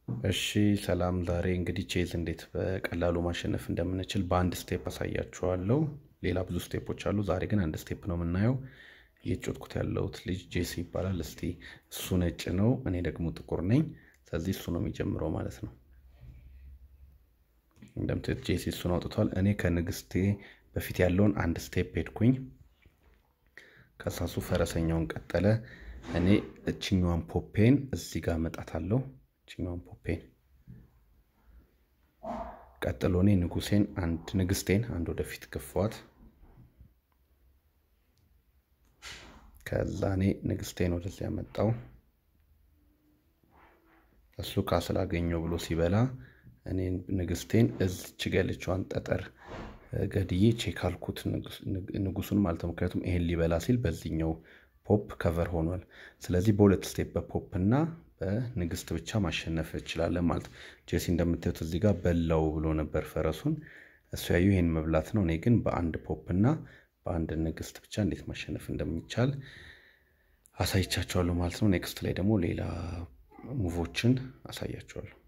እሺ ሰላም፣ ዛሬ እንግዲህ ቼዝ እንዴት በቀላሉ ማሸነፍ እንደምንችል በአንድ ስቴፕ አሳያችኋለሁ። ሌላ ብዙ ስቴፖች አሉ። ዛሬ ግን አንድ ስቴፕ ነው የምናየው። እየጮትኩት ያለሁት ልጅ ጄሲ ይባላል። እስቲ እሱ ነጭ ነው፣ እኔ ደግሞ ጥቁር ነኝ። ስለዚህ እሱ ነው የሚጀምረው ማለት ነው። እንደምታዩት ጄሲ እሱን አውጥቷል። እኔ ከንግስቴ በፊት ያለውን አንድ ስቴፕ ሄድኩኝ። ከሳሱ ፈረሰኛውን ቀጠለ። እኔ እችኛዋን ፖፔን እዚህ ጋር መጣታለሁ። እችኛዋን ፖፔን ቀጥሎ እኔ ንጉሴን አንድ ንግስቴን አንድ ወደፊት ገፏት። ከዛ እኔ ንግስቴን ወደዚህ ያመጣው እሱ ካስል አገኘው ብሎ ሲበላ እኔ ንግስቴን እዚች ጋ ያለችዋን ጠጠር ገድዬ ቼክ አልኩት ንጉሱን ማለት ነው። ምክንያቱም ይሄን ሊበላ ሲል በዚህኛው ፖፕ ከቨር ሆኗል። ስለዚህ በሁለት ስቴፕ በፖፕ እና በንግስት ብቻ ማሸነፍ እንችላለን ማለት ነው። ጄሲ እንደምታዩት እዚህ ጋር በላው ብሎ ነበር ፈረሱን። እሱ ያዩ ይሄን መብላት ነው። እኔ ግን በአንድ ፖፕ እና በአንድ ንግስት ብቻ እንዴት ማሸነፍ እንደሚቻል አሳይቻቸዋለሁ ማለት ነው። ኔክስት ላይ ደግሞ ሌላ ሙቮችን አሳያቸዋለሁ።